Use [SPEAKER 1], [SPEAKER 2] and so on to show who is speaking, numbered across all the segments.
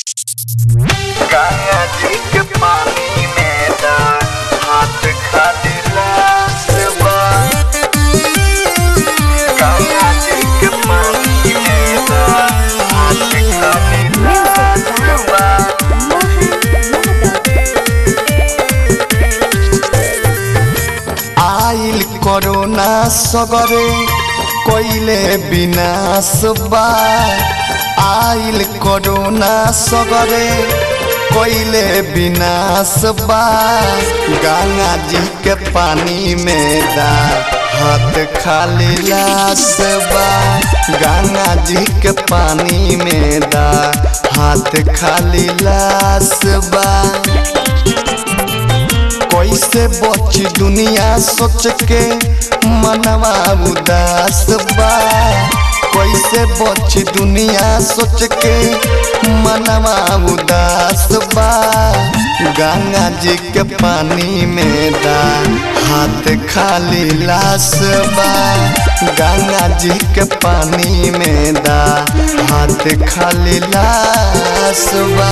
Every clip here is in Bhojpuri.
[SPEAKER 1] गंगा जी के पानी में ना हाथ खाली लाश बा गंगा जी के पानी में ना हाथ खाली लाश बा
[SPEAKER 2] आइल कोरोना सगरे कोइले विनाश बा आइल कोरोना सगरे कोइले विनाश बा गंगा जी के पानी में दा हाथ खाली लाश बा गंगा जी के पानी में दा हाथ खाली लाश बा कैसे बची दुनिया सोच के मनवा उदास बा कैसे बची दुनिया सोच के मनवा उदास बा गंगा जी के पानी में दा हाथ खाली लाश बा गंगा जी के पानी में दा हाथ खाली लाश बा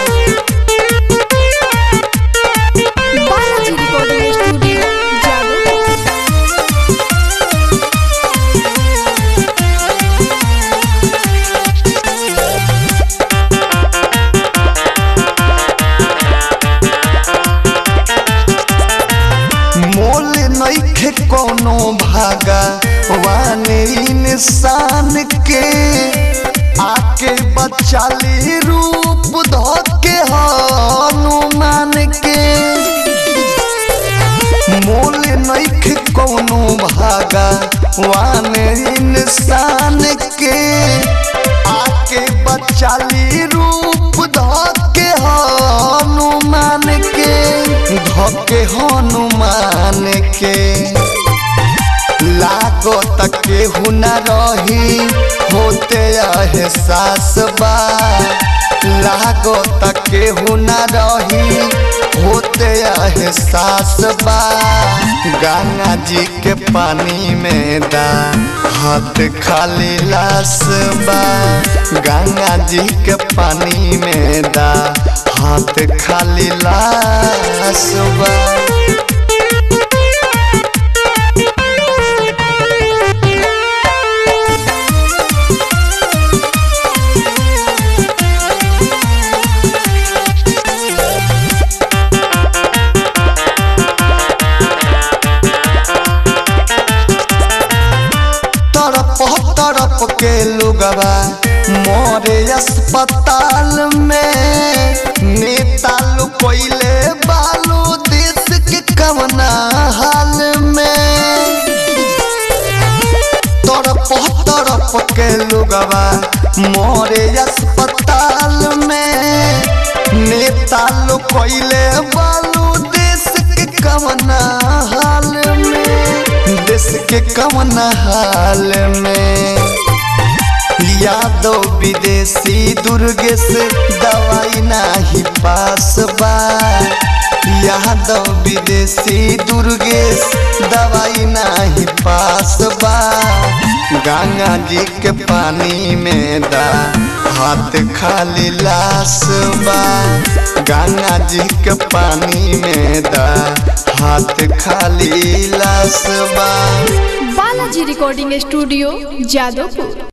[SPEAKER 3] बालाजी रिकॉर्डिंग स्टूडियो जादू
[SPEAKER 2] मोल नइखे कोनो भागा वाने इंसान के आके बचाली रूप धोके हनुमान के मोल नइखे कोनो भागा वाने इंसान के आके बचाली रूप धोके हनुमान के धोके हनुमान के लागो तक केहू न रही होते एहसास बा लागो तक केहू न रही होते एहसास बा गंगा जी के पानी में दा हाथ खाली लाश बा गंगा जी के पानी में दा हाथ खाली लाश बा तरफ तरफ के लोगवा मोरे अस्पताल में नेता लोग कोइले बालू देश के कवना हाल में तरफ तरफ के लोगवा मोरे अस्पताल में नेता लोग कोइले बालू देश के कवना हाल में देश के कवना हाल में यादव विदेशी दुर्गेश दवाई नाही पास बा यादव विदेशी दुर्गेश दवाई नाही पास बा गंगा जी के पानी में दा हाथ खाली लाश बा गंगा जी के पानी में दा हाथ खाली लाश बा
[SPEAKER 3] बालाजी रिकॉर्डिंग स्टूडियो जादवपुर